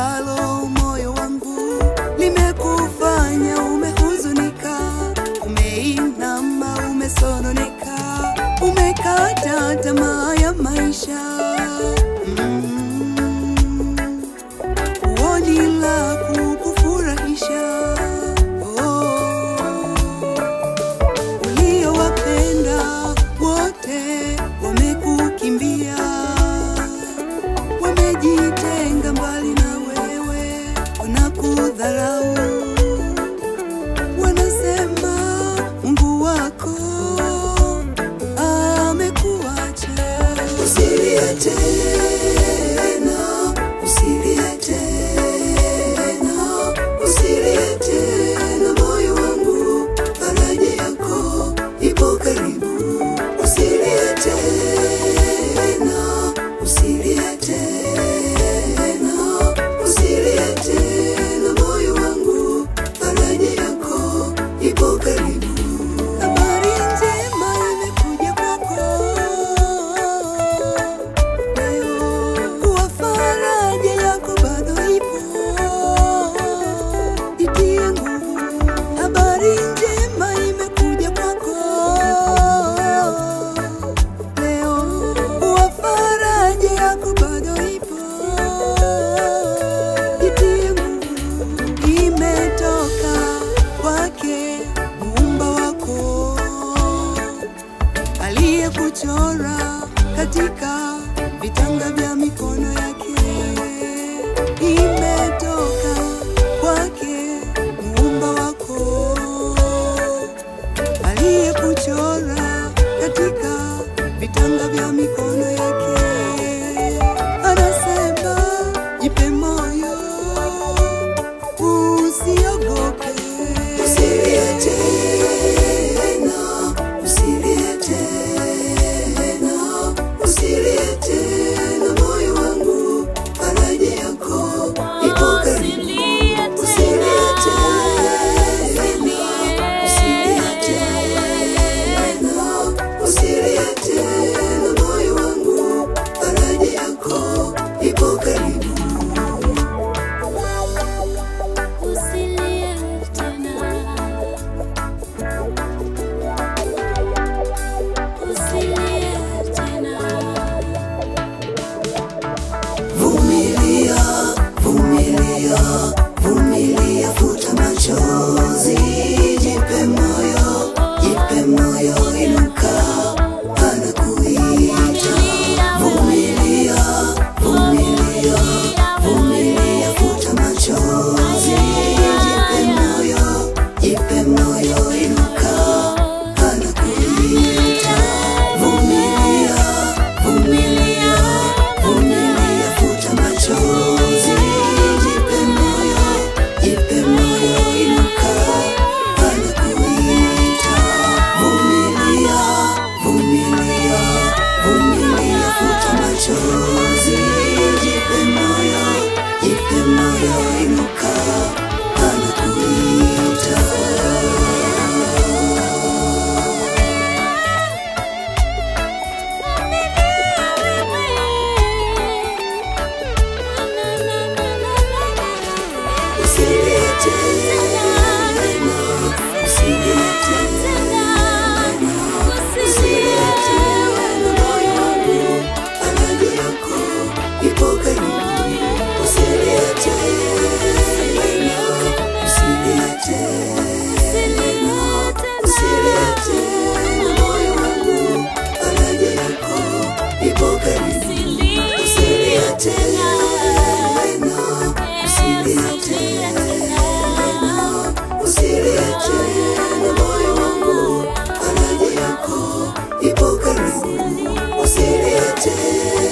ambalo moyo wangu limekufanya umehuzunika, umeinama, umesononeka, umekata tamaa ya maisha mm. Uoni la kukufurahisha oh. Uliowapenda wote wamekukimbia, wamejitenga mbali na wewe, wanakudharau, wanasema Mungu wako amekuacha. Usilie tena, usilie tena, usilie tena, moyo wangu, faraja yako ipo karibu. Usilie tena, usilie tena, usilie tena, moyo wangu, faraja yako ipo karibu. Habari njema imekuja kwako leo, kuwa faraja yako bado ipo, itie nguvu. Habari njema imekuja kwako leo, kuwa faraja yako bado ipo, itie nguvu. Imetoka kwake muumba wako aliyekuchora katika vitanga vya mikono yake. Imetoka kwake muumba wako aliyekuchora katika vitanga vya mikono yake. Anasema jipe moyo, usiogope, usilie tena, usilie tena, usilie tena, moyo wangu, faraja yako ipo karibu. Usilie tena, usilie tena, usilie tena, moyo wangu, faraja yako ipo karibu. Usilie tena, usilie tena. Vumilia, vumilia, vumilia, futa machozi, jipe moyo, jipe moyo, inuka, anakuita. Vumilia, vumilia, vumilia, futa machozi, jipe moyo, jipe moyo, inuka, anakuita. Vumilia, vumilia, vumilia, futa machozi, jipe moyo, jipe moyo, inuka, anakuita. Vumilia, vumilia, vumilia, futa machozi, jipe moyo, jipe moyo, inuka, anakuita. Usilie tena, usilie tena, usilie tena, moyo wangu, faraja yako ipo karibu. Usilie tena, usilie tena, usilie tena, moyo wangu, faraja yako ipo karibu. Usilie tena, usilie tena, usilie tena, moyo wangu, faraja yako ipo karibu. Usilie tena,